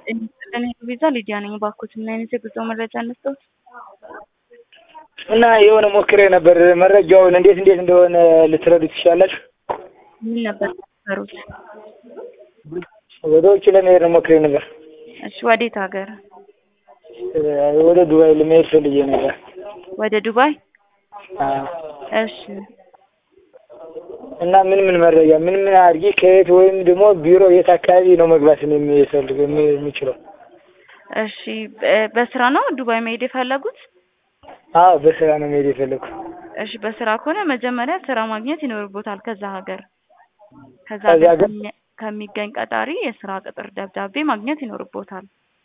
እኔ ቪዛ ሊዲያ ነኝ። እባክዎት ምን አይነት የጉዞ መረጃ እንስጠዎት? እና የሆነ ሞክሬ ነበር መረጃውን እንዴት እንዴት እንደሆነ ልትረዱ ትችላላችሁ? ምን ነበር የምትሰሩት? ወደ ውጭ ለመሄድ ነው ሞክሬ ነበር። እሺ ወዴት ሀገር? ወደ ዱባይ ለመሄድ ፈልጌ ነበር። ወደ ዱባይ? አዎ። እሺ እና ምን ምን መረጃ ምን ምን አድርጊ ከየት ወይም ደግሞ ቢሮ የት አካባቢ ነው መግባት የሚፈልግ የሚችለው? እሺ በ- በስራ ነው ዱባይ መሄድ የፈለጉት? አዎ በስራ ነው መሄድ የፈለግኩት። እሺ በስራ ከሆነ መጀመሪያ ስራ ማግኘት ይኖርቦታል ከዛ ሀገር። ከዛ ከዛ ሀገር ሀገር? ከሚ- ከሚገኝ ቀጣሪ የስራ ቅጥር ደብዳቤ ማግኘት ይኖርቦታል።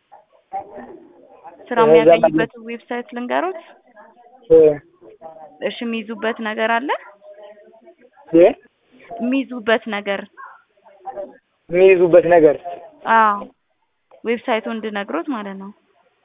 ስራ ከዛ የሚያገኙበትን ዌብሳይት ልንገሮት? እ እሺ የሚይዙበት ነገር አለ? እ የሚይዙበት ነገር የሚይዙበት ነገር አዎ ዌብሳይቱ እንድነግሮት ማለት ነው።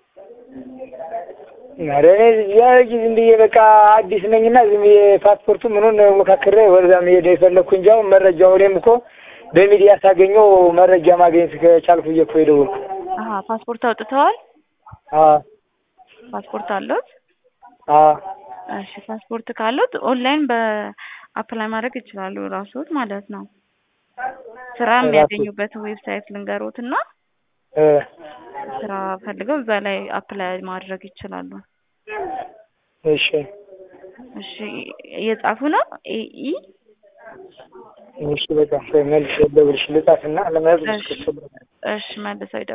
ኧረ እኔ ያ ዝም ብዬ በቃ አዲስ ነኝና ዝም ብዬ ፓስፖርቱ ምኑን ሞካክሬ ወደዛ መሄድ የፈለግኩ እንጂ አሁን መረጃው እኔም እኮ በሚዲያ ሳገኘው መረጃ ማግኘት ከቻልኩ ብዬ እኮ የደወልኩ። አሀ ፓስፖርት አውጥተዋል? አዎ ፓስፖርት አለዎት? አዎ እሺ ፓስፖርት ካሉት ኦንላይን በአፕላይ ማድረግ ይችላሉ ራስዎት ማለት ነው። ስራ ራስዎት? የሚያገኙበት ዌብሳይት ልንገሮት እና እ ስራ ፈልገው እዛ ላይ አፕላይ ማድረግ ይችላሉ። እሺ እሺ እየጻፉ ነው? ኤኢ እሺ በቃ መልስ ደውልሽ ልጻፍና ለመያዝ እሺ እሺ መልሰው